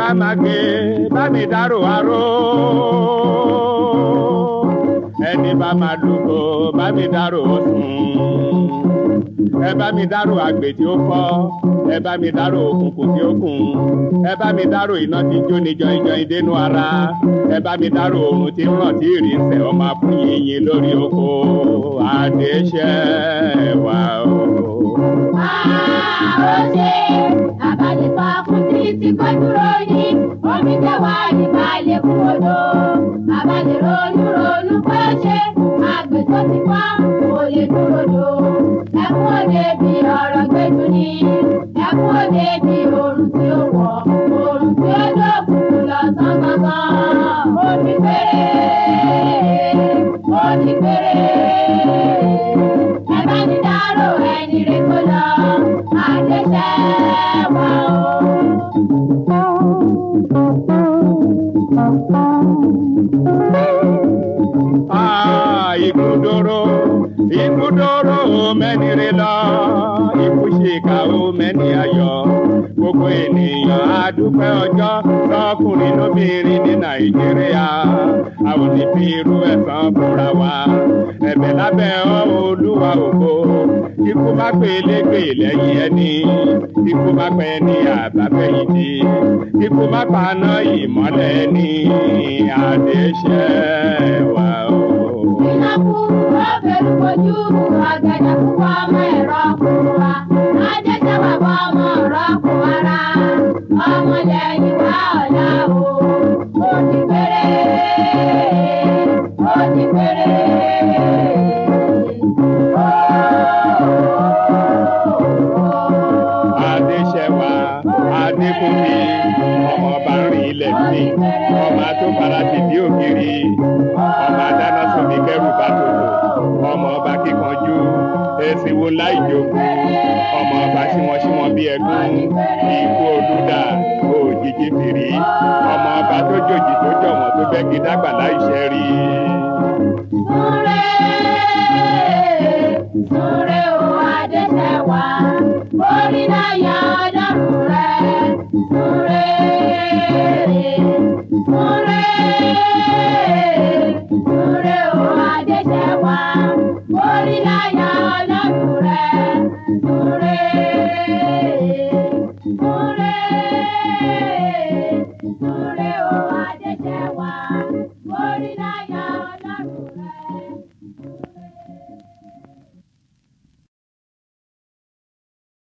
máa gbé bá mi dárò aró ẹni bá máa dúró bá mi dárò sùn ẹ bá mi dárò àgbè tí ó fọ́ ẹ bá mi dárò òkùnkùn tí ó kùn ẹ bá mi dárò iná tí jó ní jọyìnjọyìn dénú ara ẹ bá mi dárò oòrùn tí ń ràn tí ìrì ń sẹ ọmọ afúnyìnyín lórí oko àdéṣẹ wà o. Àròṣe àbálẹ̀fà fún títí kó dúró ní omi jẹ́wà ní balẹ̀ kú odò. Àbálẹ̀ ronú ronú pé ṣé àgbẹ̀ tó ti wá kò lè dúró dò. Ẹkún òde bí ọ̀rọ̀ gbẹ́jú ni. Ẹkún òde bí oòrùn tí ó wọ̀. Oòrùn tí ó dọ̀kùn lọ sán gangan. Ó ní péré. Ó ní péré. Ẹ bá ní dárò ẹni rẹ̀ kó lọ. Àdéṣẹ́ wà ó. Ah, Igudoro, Igudoro, mẹ́ni rẹ lọ, ikú ṣèkà ó mẹ́ni ayọ̀. Gbogbo ènìyàn á dúpẹ́ ọjọ́ lọ́kùnrin lóbìnrin ní Nàìjíríà. A ò ní fi irú ẹ̀san fúnra wa. Ẹ̀bẹ̀ lábẹ́ ọ́ olúwa ògo. Ikú má pè légbè lẹ́yìn ẹni. Ikú má pẹ́ ní àbábẹ́yìntì. Ikú má paná ìmọ́lẹ̀ ní àdéṣẹ́ wa o. Ìnáwó ọ̀bẹ̀rù kojú ọ̀gẹ̀dẹ̀ púpọ̀ ọmọ ẹ̀rọ kù wa. Adéṣẹ́ wà bọ́ ọmọ ọ̀rọ̀ kù ara. Ọmọ lẹ́yìn wá ọ̀la o. Ó ti péré. Ó ti péré. Adéṣẹ́wà Adékúnmi ọmọ ọba rìn ilẹ̀ sí ọmọ tó fara ti bí ògiri ọmọ adáná sómi kẹrù bá tòlò ọmọ ọba kíkanjú èsì wo láì jogun ọmọ ọba símọ́símọ́ bí ẹkún ikú olúdà òjijì fìrí ọmọ ọba tó jòjì tó jọ̀wọ́n tó bẹ́gi dágbà láì ṣẹ́ rí. Súré, súré o Adéṣẹ́wà, orí láyà ọlọ́run rẹ̀. Súré, súré, súré o Adéṣẹ́wà, orí láyà ọlọ́run rẹ̀. Súré, súré, súré o Adéṣẹ́wà, orí láyà ọlọ́run rẹ̀.